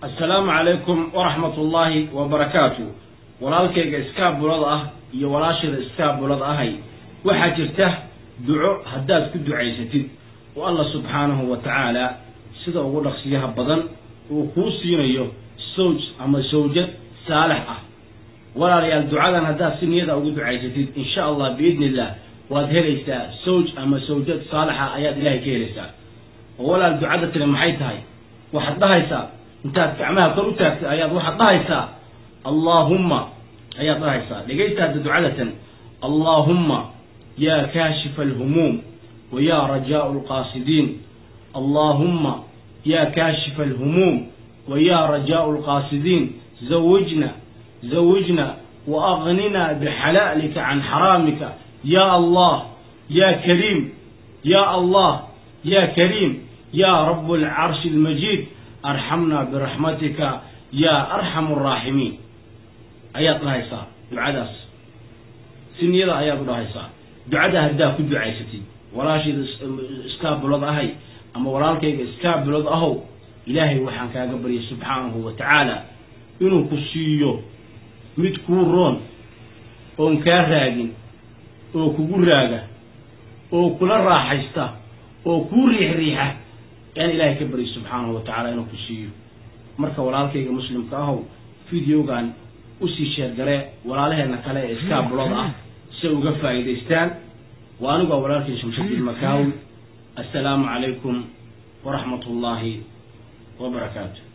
assalaamu calaykum waraxmat ullaahi wabarakaatu walaalkayga iskaabulada ah iyo walaashada iskaabulada ahay waxaa jirta duco haddaad ku ducaysatid oo allah subxaanahu wa tacaala sida ugu dhaqsiyaha badan uu kuu siinayo sowj ama sawjad saalix ah walaalayaal ducadan haddaad si niyada ugu ducaysatid insha allah biidni illah waad helaysaa sawj ama sawjad saalixa ayaad ilahay ka helaysaa oo walaal ducada tiri maxay tahay waxaad dhahaysaa intaad gacmaha kor u taagtay ayaad waxaad dhahaysaa allaahumma ayaad dhahaysaa dhegaysta hadda ducadatan allaahumma yaa kaashifa alhumuum wa yaa rajaau alqaasidiin allaahumma yaa kaashifa alhumuum wa yaa rajaau alqaasidiin zawijna zawijna wa aghnina bixalaalika can xaraamika ya allah ya kariim ya allah ya kariim ya rab alcarshi almajiid arxamna biraxmatika ya arxamu araaximiin ayaad dhahaysaa ducadaas si niyada ayaad u dhahaysaa ducada haddaa ku ducaysatid walaashayda iskaabulad ahay ama walaalkayga iskaabulad ahow ilaahay waxaan kaaga baryay subxaanahu wa tacaala inuu ku siiyo mid kuu roon oon kaa raagin oo kugu raaga oo kula raaxaysta oo kuu riix riixa yaan ilaahay ka baryay subxaanahu wa tacaala inuu ku siiyo marka walaalkayga muslimka ahow videogan usii sheergaree walaalaheena kale ee iskaabulada ah si ay uga faa'iidaystaan waa anigu waa walaalkay shamshabiil makaawi assalaamu calaykum waraxmat ullaahi wabarakaatu